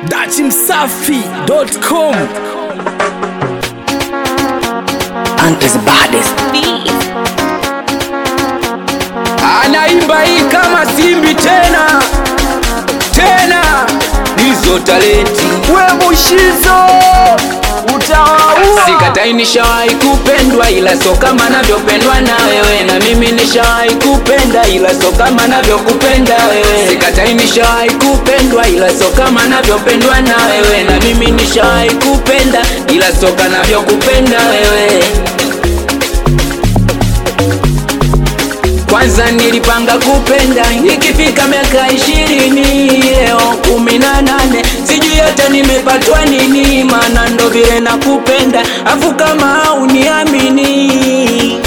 datimsafi.com and is baddest. anaimba hii kama simbi tena tena hizo talenti we mushizo utawaua Sikatai nishawahi kupendwa ila so kama navyopendwa na wewe, na mimi nishawahi kupenda ila so kama navyokupenda wewe. Sikatai nishawahi kupendwa ila so kama navyopendwa na wewe, na mimi nishawahi kupenda ila so kama navyokupenda wewe. Kwanza nilipanga kupenda ikifika miaka ishirini, leo kumi na nane, sijui hata nimepatwa nini, maana ndo vile nakupenda, afu kama uniamini.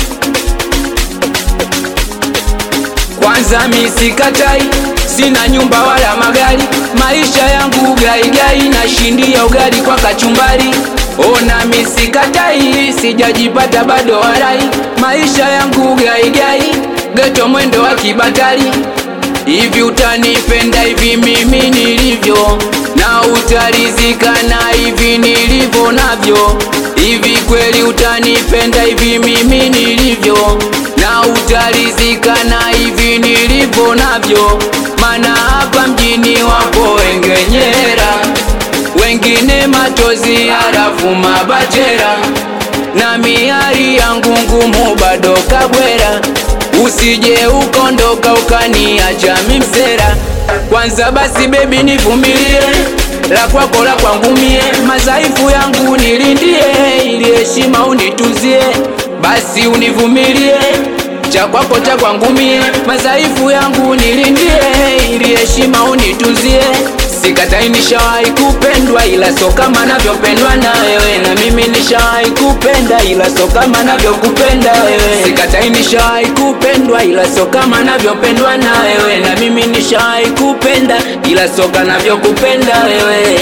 Kwanza mi sikatai, sina nyumba wala magari, maisha yangu gaigai, nashindia ugali kwa kachumbari. Ona mi sikatai, sijajipata bado warai, maisha yangu gaigai, geto mwendo wa kibatari. Hivi utanipenda hivi mimi nilivyo, na utarizika na hivi nilivyo navyo. Hivi kweli utanipenda hivi mimi nilivyo, na utarizika na hivi nilivyo navyo. Mana hapa mjini wapo wengenyera, wengine matozi halafu mabachera, na miari yangu ngumu bado kabwera usije ukondoka ukaniacha mimsera. Kwanza basi bebi nivumilie, la kwako la kwangu mie, madhaifu yangu nilindie, ili heshima unituzie. Basi univumilie, cha kwako cha kwangu mie, madhaifu yangu nilindie, ili heshima unituzie. Sikatai nishawahi kupendwa ila so kama navyopendwa na wewe, na mimi nishawahi kupenda ila so kama navyokupenda wewe. Sikatai nishawahi kupendwa ila so kama navyopendwa na wewe, na mimi nishawahi kupenda ila so kama navyokupenda wewe.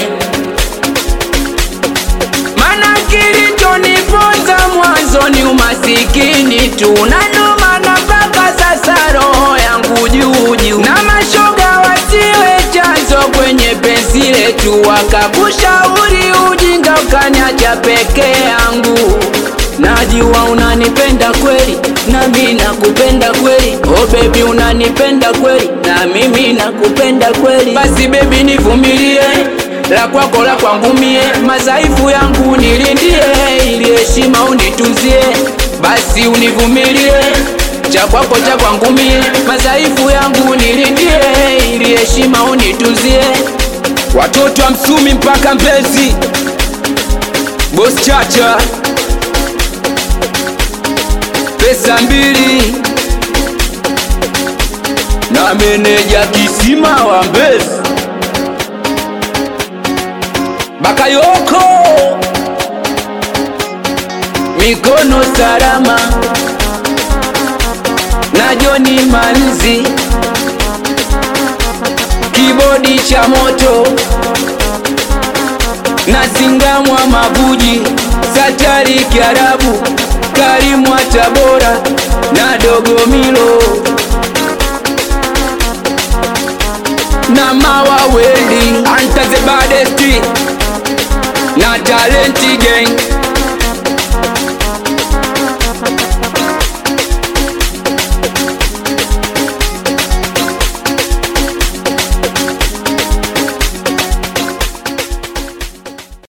Mana kilichoniponza mwanzo ni umasikini tu, na ndo maana mpaka sasa roho yangu juu juu, na mashoga wasiwe chanzo kwenye penzi letu, wakakushauri ujinga ukaniacha peke yangu. Najua unanipenda kweli, na mimi nakupenda kweli. Oh baby, unanipenda kweli, na mimi nakupenda kweli. Basi baby, nivumilie la kwako la kwangu mie, madhaifu yangu nilindie, ili heshima unitunzie. Basi univumilie, cha kwako cha kwangu mie, madhaifu yangu nilindie, ili heshima unitunzie. watoto wa msumi mpaka mbezi bos chacha pesa mbili na meneja kisima wa mbezi bakayoko mikono salama na Joni Manzi, kibodi cha moto na Singamwa Mabuji, Satari Kiarabu, Karimwa Tabora na Dogo Milo na Mawa Welding, Anta the baddest na Talenti Gang